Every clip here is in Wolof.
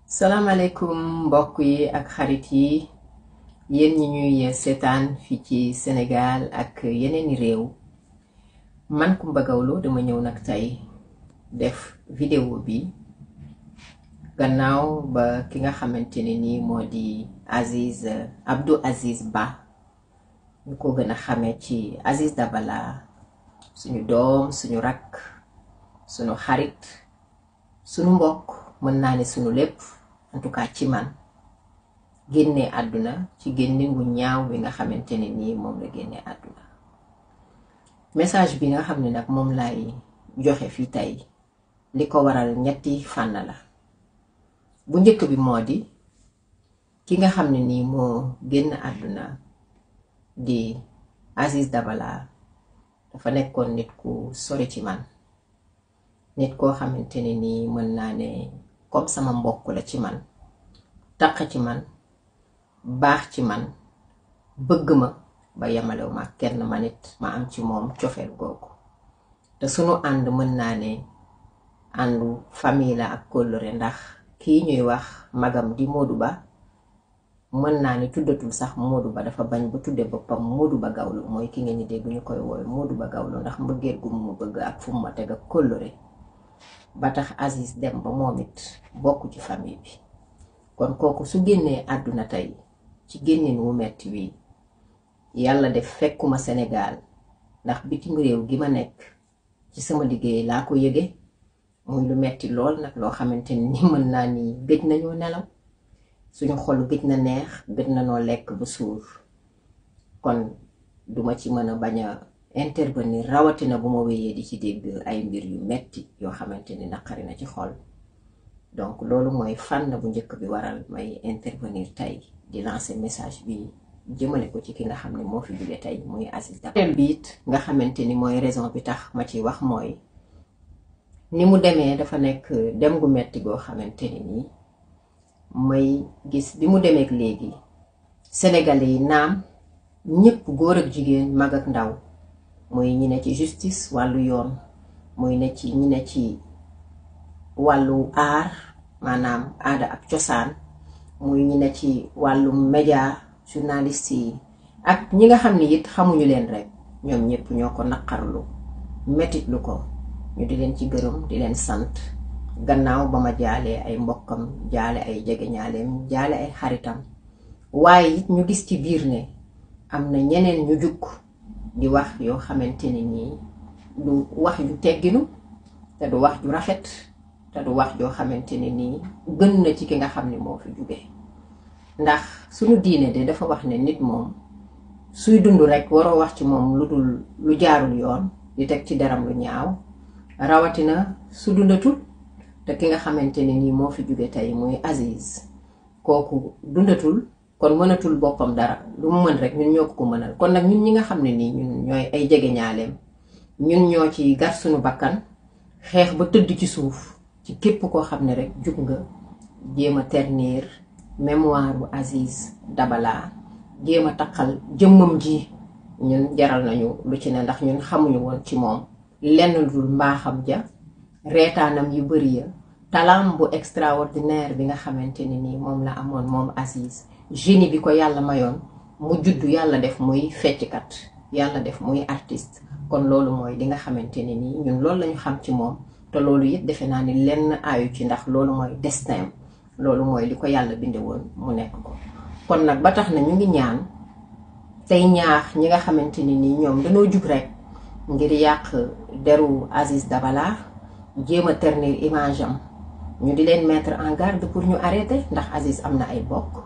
salaamaaleykum mbokk yi ak xarit yi yéen ñi ñuy seetaan fii ci Sénégal ak yeneeni réew man Coumba Gawlo dama ñëw nag tey def vidéo bi gannaaw ba ki nga xamante ne nii moo di Aziz Abdou Aziz Ba ñu ko gën a xamee ci Aziz Dabala suñu doom suñu rakk suñu xarit suñu mbokk mën naa ne suñu lépp en tout cas ci man génne àdduna ci génne gu ñaaw bi nga xamante ne nii moom la génne àdduna message bi nga xam ne nag moom lay joxe fii tey li ko waral ñetti fànn la bu njëkk bi moo di ki nga xam ne nii moo génn àdduna di Aziz Dabala dafa nekkoon nit ku sori ci man nit koo xamante ne nii mën naa ne comme sama mbokk la ci man taq ci man baax ci man bëgg ma ba yemalew ma kenn ma nit ma am ci moom cofeel googu te sunu ànd mën naa ne àndu famille la ak kóllëre ndax kii ñuy wax magam di Modou Ba mën naa ne tuddatul sax Modou Ba dafa bañ ba tudde boppam Modou Ba Gawlo mooy ki ngeen di dégg ñu koy woowe Modou Ba Gawlo ndax mbëggeel gu mu bëgg ak fu mu ma teg ak kóllëre ba tax Aziz dem ba moom it bokk ci famille bi kon kooku su génnee àdduna tey ci génnin wu metti wi yàlla def fekkuma Sénégal ndax bitim réew gi ma nekk ci sama liggéey laa ko yëge muy lu metti lool nag loo xamante ni mën naa ni gëj nañoo nelaw suñu xol gëj na neex gëj na noo lekk ba suur kon duma ci mën a bañ a intervenir rawatina bu ma wéyee di ci dégg ay mbir yu metti yoo xamante ni naqari na ci xol donc loolu mooy fànn bu njëkk bi waral may intervenir tey di lancer message bi jëmale ko ci ki nga xam ne moo fi jóge tey muy Aziz Dabala bi it nga xamante ni mooy raison bi tax ma ci wax mooy ni mu demee dafa nekk dem gu metti goo xamante ni nii may gis bi mu demeek léegi sénégalais yi naam ñëpp góor ak jigéen mag ak ndaw muy ñi ne ci justice wàllu yoon muy ne ci ñi ne ci wàllu aar maanaam aada ak cosaan muy ñi ne ci wàllu média journaliste yi ak ñi nga xam ni it xamuñu leen rek ñoom ñëpp ñoo ko naqarlu metitlu ko ñu di leen ci gërëm di leen sant gannaaw ba ma jaalee ay mbokkam jaale ay jegeñaaleem jaale ay xaritam waaye it ñu gis ci biir ne am na ñeneen ñu jukk di wax yoo xamante ne nii du wax ju tegginu te du wax ju rafet te du wax joo xamante ne nii gën na ci ki nga xam ne moo fi jóge ndax suñu diine de dafa wax ne nit moom suy dund rek waroo wax ci moom lu dul lu jaarul yoon di teg ci deram lu ñaaw rawatina su dundatul te ki nga xamante ne nii moo fi jóge tey muy Aziz kooku dundatul kon mënatul boppam dara lu mu mën rek ñun ñoo ko ko mënal kon nag ñun ñi nga xam ne nii ñun ñooy ay jege ñaaleem ñun ñoo ci gar suñu bakkan xeex ba tëdd ci suuf ci képp koo xam ne rek jug nga jéem a ternir mémoire bu Aziz Dabala jéem a taqal jëmmam ji ñun jaral nañu lu ci ne ndax ñun xamuñu woon ci moom lenn lu dul mbaaxam ja reetaanam yu bari ya talaam bu extraordinaire bi nga xamante ne nii moom la amoon moom Aziz génie bi ko yàlla mayoon mu juddu yàlla def muy fecckat yàlla def muy artiste kon loolu mooy li nga xamante ne nii ñun loolu lañu xam ci moom te loolu it defe naa ni lenn aayu ci ndax loolu mooy destin loolu mooy li ko yàlla binde woon mu nekk ko kon nag ba tax na ñu ngi ñaan tey ñaax ñi nga xamante ni nii ñoom dañoo jug rek ngir yàq deru Aziz Dabala jéem a ternir image am ñu di leen mettre en garde pour ñu arrêter ndax Aziz am na ay bokk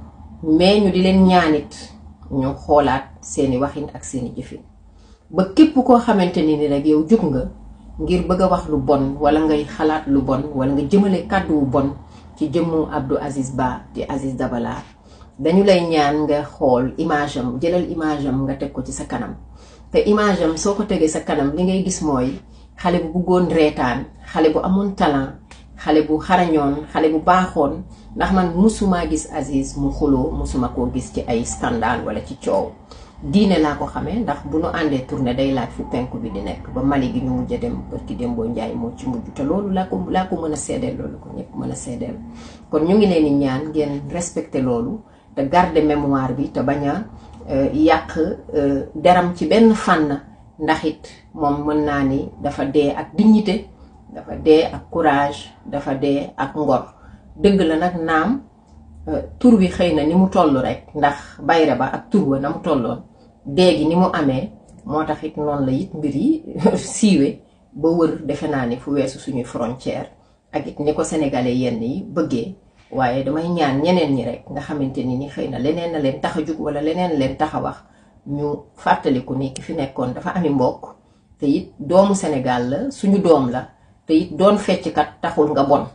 mais ñu di leen ñaanit ñu xoolaat seeni waxin ak seeni jëfin ba képp koo xamante ni ni rek yow jug nga ngir bëgg a wax lu bon wala ngay xalaat lu bon wala nga jëmale kàddu wu bon ci jëmmu Abdou Aziz Ba di Aziz Dabala dañu lay ñaan nga xool image am jëlal image am nga teg ko ci sa kanam te image am soo ko tegee sa kanam li ngay gis mooy xale bu bëggoon reetaan xale bu amoon talent xale bu xarañoon xale bu baaxoon ndax man musuma gis Aziz mu xuloo musuma koo gis ci ay scandale wala ci coow diine laa ko xamee ndax bu nu àndee tournée day laaj fu penku bi di nekk ba Mali gi ñu mujj a dem barki Dembo Njaay moo ci mujj te loolu laa ko laa ko mën a seedeel loolu ko ñëpp mën a seedeel kon ñu ngi leen di ñaan ngeen respecté loolu te garder mémoire bi te bañ a yàq deram ci benn fànn ndax it moom mën naa ni dafa dee ak dignité dafa dee ak courage dafa dee ak ngor dëgg la nag naam tur bi xëy na ni mu toll rek ndax bayre ba ak tur ba na mu tolloon dee gi ni mu amee moo tax it noonu la it mbir yi siiwe ba wër defe naa ni fu weesu suñuy frontière ak it ni ko sénégalais yenn yi bëggee waaye damay ñaan ñeneen ñi rek nga xamante ni ni xëy na leneen na leen tax a jug wala leneen leen tax a wax ñu fàttaliku ni ki fi nekkoon dafa ami mbokk te it doomu Sénégal la suñu doom la te it doon fecckat taxul nga bon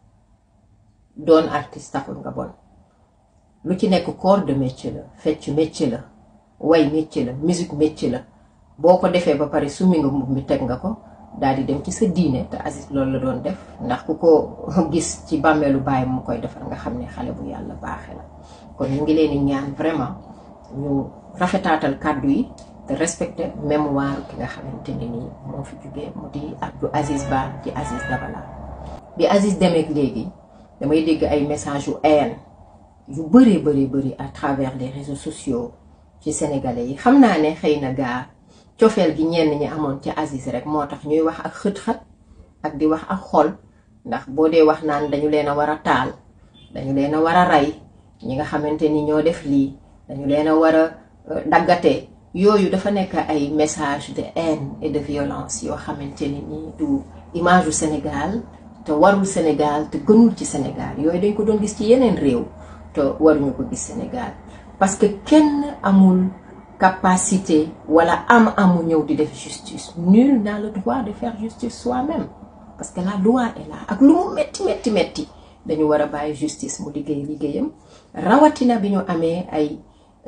doon artiste taxul nga bon lu ci nekk corps de métier la fecc métier la way métier la musique métier la boo ko defee ba pare summi nga mbubb mi teg nga ko daal di dem ci sa diine te Aziz loolu la doon def ndax ku ko gis ci bàmmeelu baay mu koy defar nga xam ne xale bu yàlla baaxe la kon ñu ngi leen di ñaan vraiment ñu rafetaatal kàddu yi te respecté mémoire ki nga xamante ne nii moo fi jugee mu di Abdou Aziz Ba ci Aziz Dabala bi Aziz demeek léegi damay dégg ay message yu haine yu bëree bëri bëri à travers les réseaux sociaux ci sénégalais yi xam naa ne xëy na gaa cofeel gi ñenn ñi amoon ci Aziz rek moo tax ñuy wax ak xët-xët ak di wax ak xol ndax boo dee wax naan dañu leen a war a taal dañu leen a war a rey ñi nga xamante ni ñoo def lii dañu leen a war a daggate yooyu dafa nekk ay message de haine et de violence yoo xamante ni nii du image u Sénégal te warul Sénégal te gënul ci Sénégal yooyu dañ ko doon gis ci yeneen réew te waruñu ko gis Sénégal parce que kenn amul capacité wala am amu ñëw di def justice nul n'a le droit de faire justice soi-même parce que la loi est là ak lu mu metti metti metti dañu war a bàyyi justice mu liggéey liggéeyam rawatina bi ñu amee ay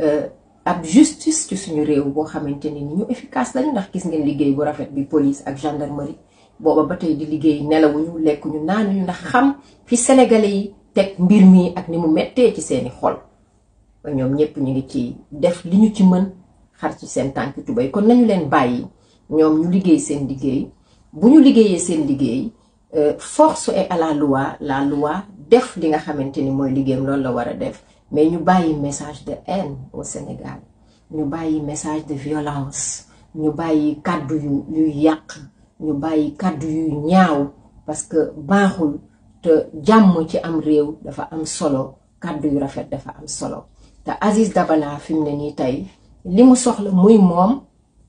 ab justice ci suñu réew boo xamante ni ñu efficace lañu ndax gis ngeen liggéey bu rafet bi police ak gendarmerie booba ba tey di liggéey nelawuñu lekkuñu naanuñu ndax xam fi sénégalais yi teg mbir mi ak ni mu mettee ci seeni xol ñoom ñëpp ñu ngi ci def li ñu ci mën xar ci seen tànk tubéy kon nañu leen bàyyi ñoom ñu liggéey seen liggéey bu ñu liggéeyee seen liggéey force est à la loi la loi def li nga xamante ni mooy liggéeyam loolu la war a def mais ñu bàyyi message de haine au Sénégal ñu bàyyi message de violence ñu bàyyi kàddu yu yuy yàq ñu bàyyi kàddu yuy ñaaw parce que baaxul te jàmm ci am réew dafa am solo kàddu yu rafet dafa am solo te Aziz Dabala fi mu ne nii tey li mu soxla muy moom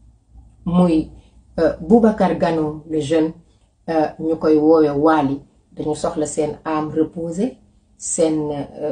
muy Boubacar Gano le jeune ñu koy woowe Wally dañu soxla seen âme reposée seen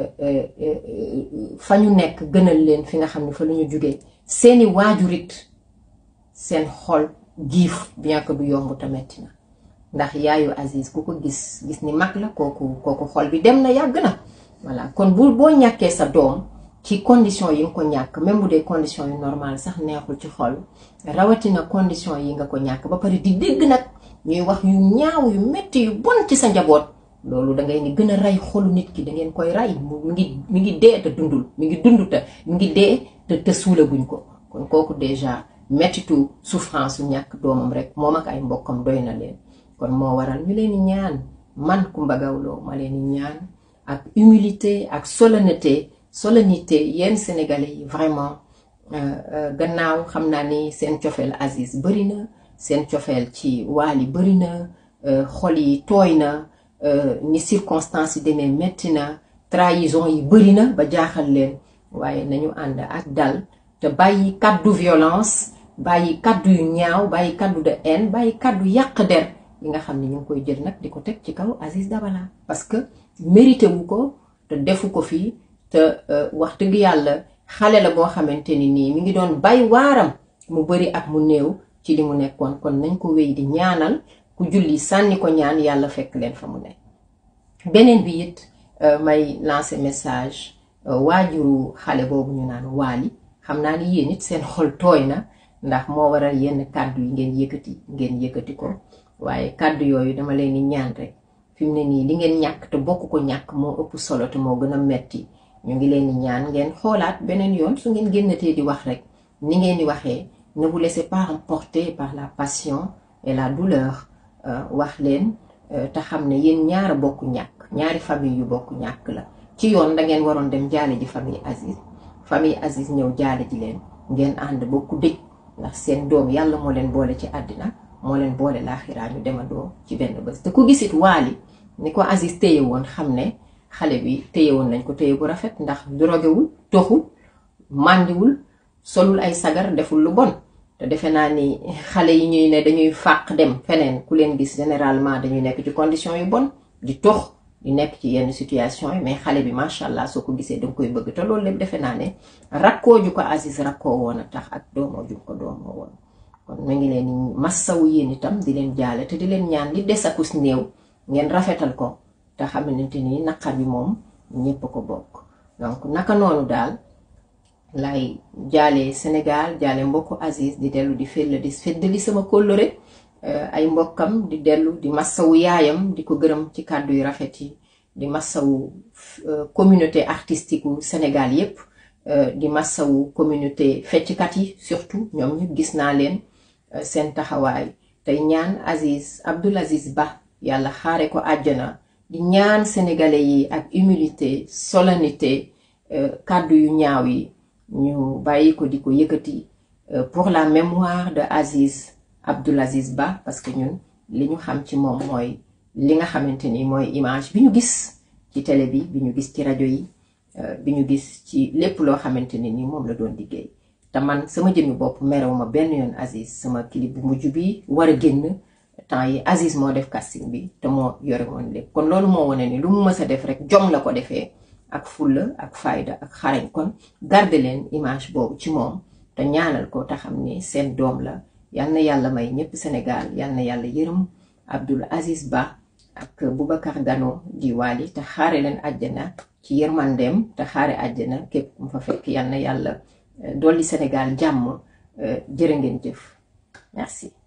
fa ñu nekk gënal leen fi nga xam ne fa lu ñu jugee seeni waajurit seen xol giif bien que du yomb te metti na ndax yaayu Aziz ku ko gis gis ni mag la kooku kooku xol bi dem na yàgg na voilà kon bu boo ñàkkee sa doom ci condition yi nga ko ñàkk même bu dee condition yu normal sax neexul ci xol rawatina condition yi nga ko ñàkk ba pare di dégg nag ñuy wax yu ñaaw yu metti yu bon ci sa njaboot loolu da ngay ni gën a rey xolu nit ki da ngeen koy rey mu ngi mi ngi dee te dundul mi ngi dund te mi ngi dee te te suulaguñ ko kon kooku déjà mettitu souffrance su ñàkk doomam rek moom ak ay mbokkam doy na leen kon moo waral ñu leen di ñaan man Coumba Gawlo ma leen di ñaan ak humilité ak solennité solennité yéen sénégalais yi vraiment gannaaw xam naa ni seen cofeel Aziz bëri na seen cofeel ci Wally bëri na xol yi tooy na ni circonstances yi demee metti na trahison yi bëri na ba jaaxal leen waaye nañu ànd ak dal te bàyyi kàddu violence bàyyi kàddu yu ñaaw bàyyi kàddu de haine bàyyi kàddu yàq der yi nga xam ne ñu ngi koy jël nag di ko teg ci kaw Aziz Dabala parce que mérité wu ko te defu ko fii te wax dëgg yàlla xale la boo xamante ni nii mi ngi doon bay waaram mu bëri ak mu néew ci li mu nekkoon kon nañ ko wéy di ñaanal ku julli sànni ko ñaan yàlla fekk leen fa mu ne beneen bi it may lancer message waajuru xale boobu ñu naan Wally xam naa ni yéen it seen xol tooy na ndax moo waral yenn kàddu yi ngeen yëkkati ngeen yëkkati ko waaye kàddu yooyu dama leen di ñaan rek fi mu ne nii li ngeen ñàkk te bokk ko ñàkk moo ëpp solo te moo gën a metti ñu ngi leen di ñaan ngeen xoolaat beneen yoon su ngeen génnatee di wax rek ni ngeen di waxee ne vous laissez pas emporter par la passion et la douleur wax leen te xam ne yéen ñaara bokk ñàkk ñaari famille yu bokk ñàkk la ci yoon da ngeen waroon dem jaale ji famille Aziz famille Aziz ñëw jaale ji leen ngeen ànd bokku dëj ndax seen doom yàlla moo leen boole ci àddina moo leen boole laaxiraa ñu demandoo ci benn bés te ku gisit waali ni ko Aziz téye woon xam ne xale bi téye woon nañ ko téye bu rafet ndax drogewul toxul màndiwul solul ay sagar deful lu bon te defe naa ni xale yi ñuy ne dañuy fàq dem feneen ku leen gis généralement dañuy nekk ci condition yu bon di tox di nekk ci yenn situation yi mais xale bi macha allah soo ko gisee danga koy bëgg te loolu lépp defe naa ne rakkoo ju ko Aziz rakkoo woon a tax ak doomoo ju ko doomoo woon kon mu ngi leen di massawu yéen itam di leen jaale te di leen ñaan li des akus néew ngeen rafetal ko te xamante ni naqar bi moom ñépp ko bokk donc naka noonu daal lay jaale Sénégal jaale mbokku Aziz di dellu di fell di feddali sama kóllëre ay mbokkam di dellu di massawu yaayam di ko gërëm ci kàddu yu rafet yi di massawu communauté artistique u Sénégal yépp di massawu communauté fecckat yi surtout ñoom ñëpp gis naa leen seen taxawaay tey ñaan Aziz Abdoul Aziz Ba yàlla xaare ko àjjana di ñaan sénégalais yi ak humilité solennité kàddu yu ñaaw yi ñu bàyyi ko di ko yëkkati pour la mémoire de Aziz Abdoul Aziz Ba parce que ñun li ñu xam ci moom mooy li nga xamante ni mooy image bi ñu gis ci télé bi bi ñu gis ci rajo yi bi ñu gis ci lépp loo xamante ni ni moom la doon liggéey te man sama jëmmi bopp merew ma benn yoon Aziz sama clip bu mujj bi war a génn temps yi Aziz moo def casting bi te moo yore woon lépp kon loolu moo wane ni lu mu mës a def rek jom la ko defee ak fulla ak fayda ak xarañ kon garde leen image boobu ci moom te ñaanal ko te xam ni seen doom la yal na yàlla may ñëpp Sénégal yal na yàlla yërëm Abdoul Aziz Ba ak Boubacar Gano di Wali te xaare leen àjjana ci yërmandeem te xaare àjjana képp mu fa fekk yal na yàlla dolli Sénégal jàmm jërë ngeen jëf merci